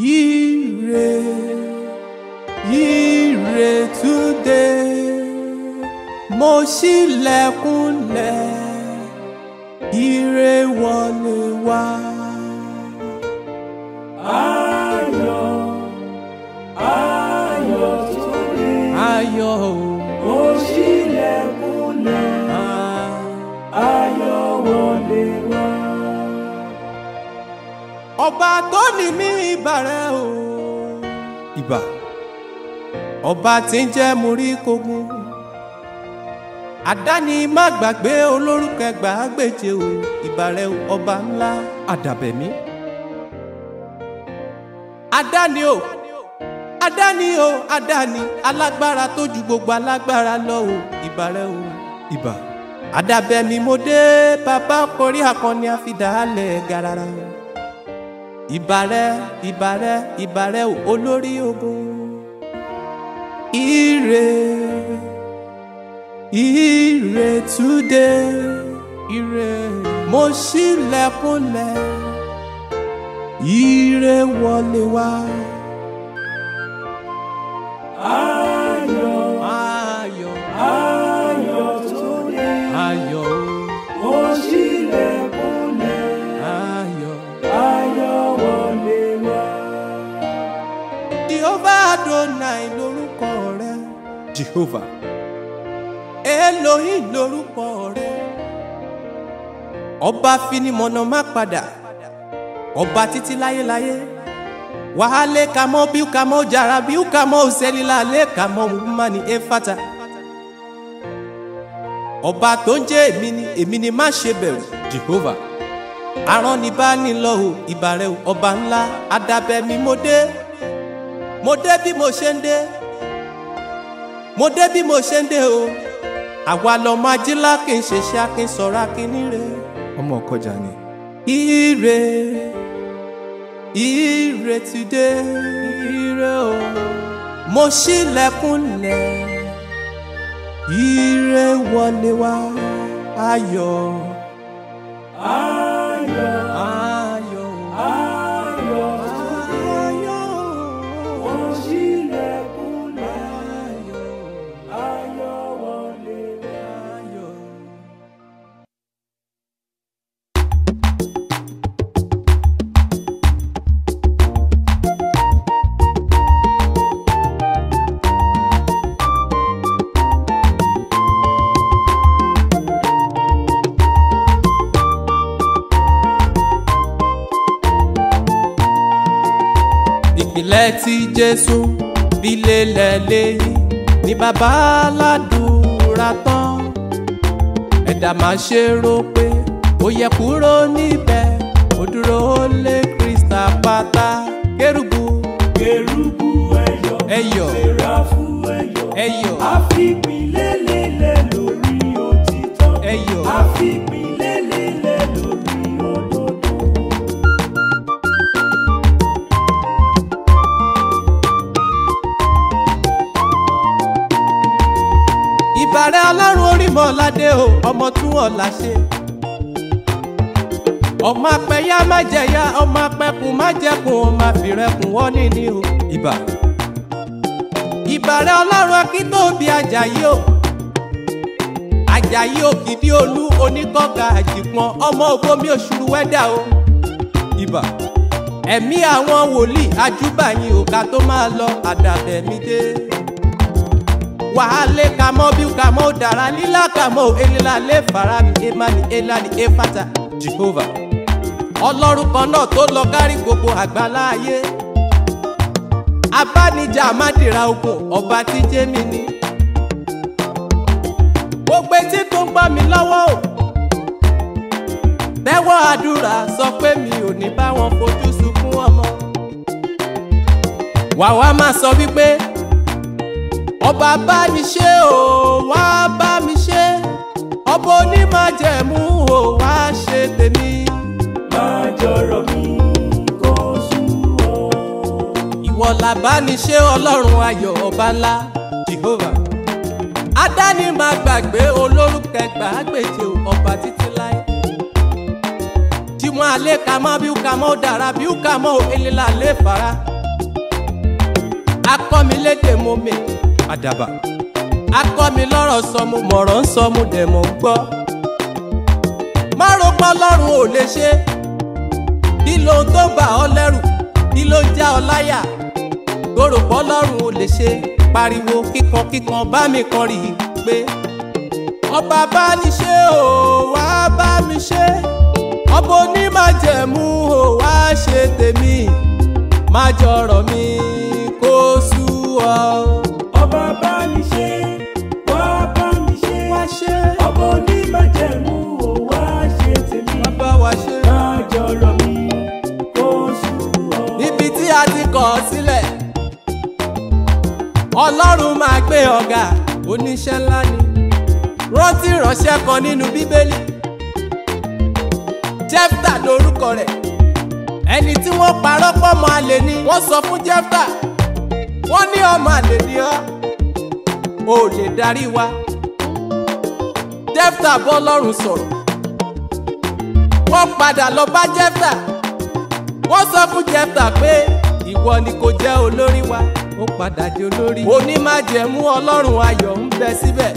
Ire, ire today, mo ṣílẹ̀kùnlẹ̀, ire wọlé wá. Ayọ̀, ayọ̀ tó dé. Ayọ̀ o, Ó ṣílẹ̀kùnlẹ̀, ah, ayọ̀ wọlé wá. ọba tó ní mí ìbàrẹ̀ o. Ìbà. Ọba tí ń jẹ́ múrí kogun. Àdáni má gbàgbé olórúkọ ẹgbàágbèje o. Ìbàrẹ̀ o, ọba ńlá àdàbẹ̀mí. Àdáni o, àdáni o, àdáni alágbára tó ju gbogbo alágbára lọ o. Ìbàrẹ̀ o, ìbà. Àdàbẹ̀mí mo dé bàbá kọrí akọni àfidàálẹ̀ garara ìbàrẹ̀ ìbàrẹ̀ ìbàrẹ̀ o, olórí ogun. Ire ire today ire mo ṣílẹ̀kùnlẹ̀ ire wọlé wá. Ayọ̀, Ayọ̀ ayọ̀ tó dé. ayọ̀ o, Ó ṣílẹ̀kùnlẹ̀, ayọ̀. ayọ̀ wọlé wá. Jehovah Adonai lórúkọ rẹ̀. Jehovah. Elohim lórúkọ rẹ̀. Ọba finimọ̀nà má padà. Ọba títí láyéláyé. Wàhálẹ̀ kàmọ́ bí kàmọ́ jàrá bí kàmọ́ òsèlélá lé kàmọ́ mùmánì éfàtà. Ọba tó ń jẹ́ èmi ni èmi ni má ṣe bẹ̀rù. Jehovah. Arán ni bá ní lọ o, ìbàrẹ̀ o, ọba ńlá, adabẹ̀mí mo dé mo dé bí mo ṣe ń dé mo dé bí mo ṣe ń dé o àwa lọmọ ajílá kì í ṣe ṣe akin sọ̀rọ̀ akin níre. ọmọ ọkọjà ni. ire ire today ire o mo ṣílẹ̀kùnlẹ̀ ire wọlé wá ayọ̀ Ayọ̀, ayọ̀ ayọ̀ tó dé. ayọ̀ Ó ṣílẹ̀kùnlẹ̀, ayọ̀. ayọ̀ wọlé wá. ayọ̀. ìpìlẹ̀ tí jésù fi lélẹ̀ léyìn ní bàbá aládùúrà tán ẹ̀dá máa ṣe rò pé ó yẹ kúrò níbẹ̀ ó dúró lé krista pátá kérúbù Kérúbù ẹyọ, ẹyọ Séráfù ẹyọ, ẹyọ àfipínlélélẹ̀ lórí òtítọ́. ẹyọ Àfipínlélélẹ̀ lórí òdodo. ìbàrẹ̀ ọlọ́run orímọ̀ládé o ọmọ tún ọ̀la ṣe. ọmọ apẹ̀yà má jẹ̀yà ọmọ apẹ̀kùn má jẹ̀kùn ọmọ àfìrẹ́kùn wọ́n níní o. ìbà. ìbàrẹ̀ ọlọ́run akíntóbi ajayi o. ajayi òkìdí olú oníkọ́ka àjìpọ̀n ọmọ ògbómi òṣùrù wẹ́dà o. ìbà. ẹ̀mí àwọn wòlíì ajúbàyìn òkà tó máa lọ àdàbẹ̀mí dé wàhálẹ̀ kamọ́ bí kamọ́ dara lílá kamọ́ eléla lè fara mi emani elani efata jehovah ọlọ́run kan náà tó lọ kárí gbogbo àgbáláyé abánijà amádìra ogun ọba tí jémi ní gbogbo etí tó ń gbọ́ mi lọ́wọ́ o tẹ́wọ́ àdúrà sọ pé mi ò ní bá wọn fojú sunkún ọmọ wàá máa sọ wípé ọba bá mi ṣe o wá bá mi ṣe ọba onímọ̀jẹ̀mú o wá ṣe tèmi. Máa jọ̀rọ̀ mi kó sú ọ. ìwọ làbániṣe ọlọ́run ayọ̀ ọba ńlá jehovah adáni máa gbàgbé olórúkọ ẹgbàágbèje ọba títí láé tí wọn alẹ́ ka mọ́ bí ó ka mọ́ dára bí ó ka mọ́ eléla lè fara akọ́ mi lédè mo mè àdàbà akọ́ mi lọ́rọ̀ sọ mo mọ̀rọ̀ ń sọ mo dẹ̀ mọ̀ ń gbọ́ má ro pé ọlọ́run ò lè ṣe kí lohun tó bà ọ́ lẹ́rù kí ló ń já ọ láyà tó rò pé ọlọ́run ò lè ṣe pariwo kíkan kíkan bá mi kan rí i pé ọba bá ní ṣe ò wá bá mi ṣe ọba onímájẹ̀mú ò wá ṣe tèmi má jọrọ̀ mi kó sú ọ. ọba bá mi ṣe wá bá mi ṣe wá ṣe ọba onímájẹ̀mú ò wá ṣe tèmi bàbá wa ṣe. máa jọ̀rọ̀ mi kó sú ọ. níbi tí a ti kọ̀ ọ́ sílẹ̀ ọlọ́run máa gbé ọ̀gá oníṣẹ́ ńlá ni rántí ìránṣẹ́ kan nínú bíbélì jefta lorúkọ rẹ̀ ẹni tí wọ́n parọ́ pọ̀ mọ́ àlè ni wọ́n sọ fún jefta wọ́n ní ọmọ àlè ni ọ́ ò lè darí wa jefta bọ́ lọ́rùn sọ̀rọ̀ wọ́n padà lọ bá jefta wọ́n sọ fún jefta pé ìwọ ni kò jẹ́ olórí wa ó padà di olórí onímájẹ̀mú ọlọ́run ayọ̀ ń bẹ síbẹ̀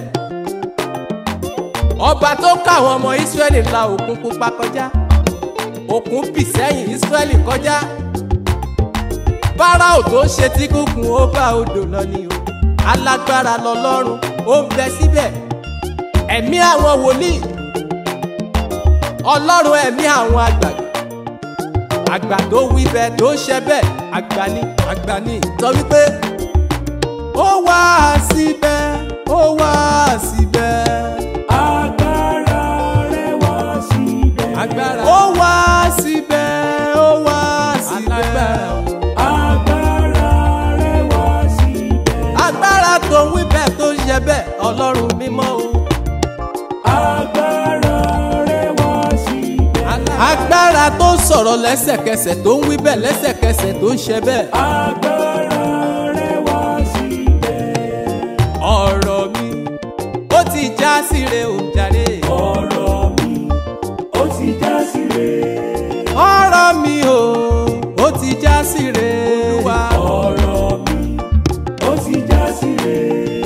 ọba tó káwọn ọmọ ìsírẹ́lì la òkun pupa kọjá òkun bì sẹ́yìn ìsírẹ́lì kọjá fáráò tó ṣe tí kúkún ó bá odò lọ ni o alágbára lọlọ́run ó ń bẹ síbẹ̀ ẹ̀mí àwọn wòlíì ọlọ́run ẹ̀mí àwọn àgbàgbà àgbà tó wí bẹ́ẹ̀ tó ṣe bẹ́ẹ̀ àgbà ni àgbà ni sọ wípé ó wá síbẹ̀ ó wá síbẹ̀ agbára rẹ̀ wá síbẹ̀. agbára ó wá síbẹ̀ ó wá síbẹ̀ agbára rẹ̀ wá síbẹ̀. agbára tó wí bẹ́ẹ̀ tó ṣe bẹ́ẹ̀ ọlọ́run mímọ́ o agbára rẹ̀ wá síbẹ̀. agbára tó sọ̀rọ̀ lẹ́sẹ̀kẹsẹ̀ tó ń wí bẹ́ẹ̀ lẹ́sẹ̀kẹsẹ̀ tó ń ṣe bẹ́ẹ̀ agbára rẹ̀ wá síbẹ̀. ọ̀rọ̀ mi ó ti já síre ò jàre. ọ̀rọ̀ mi ó ti já síre. ọ̀rọ̀ mi o ó ti já síre. olúwa ọ̀rọ̀ mi ó ti já síre.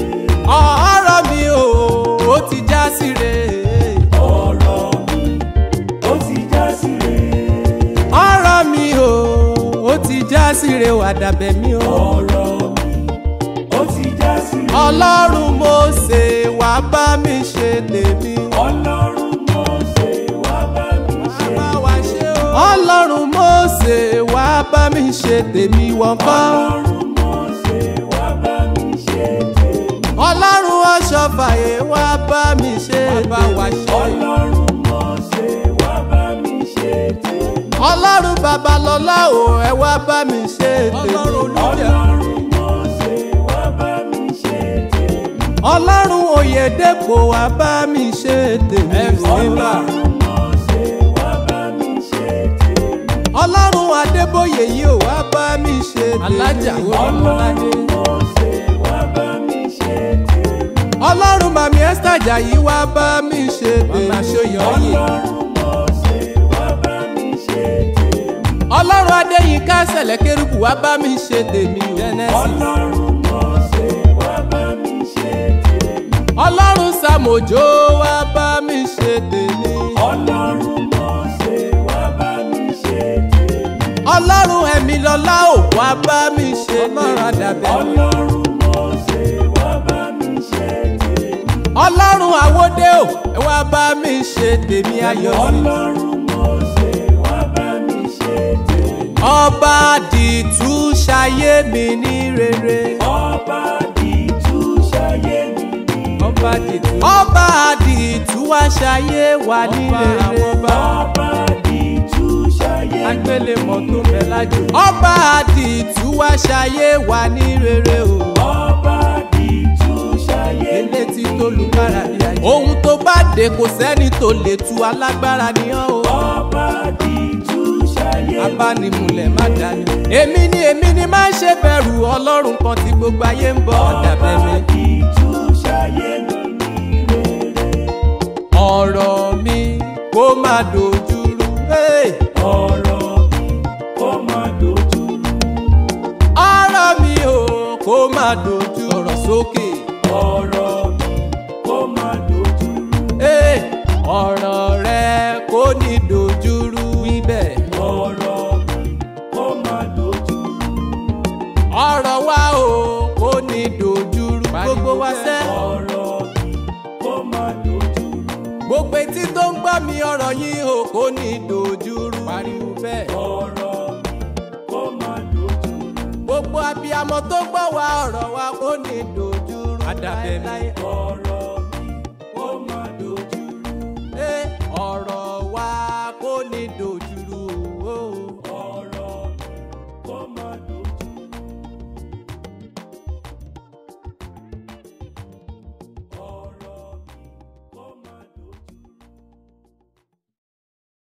ọ̀rọ̀ mi o ó ti já síre. ọ̀rọ̀ mi ó ti já síre. ọ̀rọ̀ mi o ó ti já síre wà dàbẹ̀ mi o. ọ̀rọ̀ mi ó ti já síre. ọlọ́run Mósè wá bá mi ṣe tèmi. ọlọ́run Mósè wá bá mi ṣe. Bá wa ṣe o. ọlọ́run Mósè wá bá mi ṣe tèmi wọ́n kọ́. ọlọ́run Mósè wá bá mi ṣe tèmi. ọlọ́run ọ̀ṣọ́fàyè wá bá mi ṣe tèmi. ọlọ́run Mósè wá bá mi ṣe tèmi. ọlọ́run babalọ́lá o ẹ wá bá mi ṣe tèmi. ọlọ́run Mósè wá bá mi ṣe tèmi. ọlọ́run oyèdèpò wá bá mi ṣe tèmi. ọlọ́run Mósè wá bá mi ṣe tèmi. ọlọ́run adébóyè yìí ò wá bá mi ṣe tèmi. alájà ọlọ́run Mósè wá bá mi ṣe tèmi. ọlọ́run màmí ẹ́sítà jàyí wá bá mi ṣe tèmi. màmá ṣòyọ yìí. ọlọ́run Mósè wá bá mi ṣe tèmi. ọlọ́run adéyínká sẹ̀lẹ̀ kérúbù wá bá mi ṣe tèmi. Genesis. ọlọ́run Mósè wá bá mi ṣe tèmi. ọlọ́run sàmójó wá bá mi ṣe tèmi. ọlọ́run Mósè wá bá mi ṣe tèmi. ọlọ́run ẹ̀mí lọ́lá ò wá bá mi ṣe tèmi. ọlọ́run àdàbẹ̀. ọlọ́run Mósè wá bá mi ṣe tèmi. ọlọ́run àwòdé ò ẹ wá bá mi ṣe tèmi ayọ̀ sí. ọlọ́run Mósè wá bá mi ṣe tèmi. ọba dìtú ṣayé mi ní rere. ọba dìtú ṣayé mi ní. ọba dìtú. ọba dìtú wá ṣayé wa ní rere. ọba dìtú ṣayé mi ní. agbélémọ̀ tó bẹ̀ lájò. ọba dìtú wá ṣayé wa ní rere o. ọba dìtú ṣayé mi ní. elétí tó lu kára ní ayé. ohun tó bá dé kò sẹ́ni tó lè tu alágbára ni ọ́ o. ọba dìtú ṣayé mi ní. abánimúlẹ̀ má dání. èmi ni èmi ni má ṣe bẹ̀rù ọlọ́run kan tí gbogbo ayé ń bọ̀ ọ̀dà ọba bẹ̀rẹ̀. dìtú ṣayé mi ní rere. ọ̀rọ̀ mi kó má dojúrú. Hey! ọ̀rọ̀ mi kó má dojúrú. ọ̀rọ̀ mi ò má dojú ọ̀rọ̀ sókè. ọ̀rọ̀ mi kó má dojúrú. Ee, ọ̀rọ̀ rẹ kò ní dojúrú wíbẹ̀. ọ̀rọ̀ mi kó má dojúrú. ọ̀rọ̀ wa o kò ní dojúrú. gbogbo wa sẹ́. ọ̀rọ̀ mi kó má dojúrú. gbogbo etí tó ń gbọ́ mi ọ̀rọ̀ yín o kò ní dojúrú. pariwo bẹ́ẹ̀. ọ̀rọ̀ mi kó má dojúrú. gbogbo abiyamọ tó gbọ́ wa ọ̀rọ̀ wa kò ní dojúrú. adabẹ́mi. ọ̀rọ̀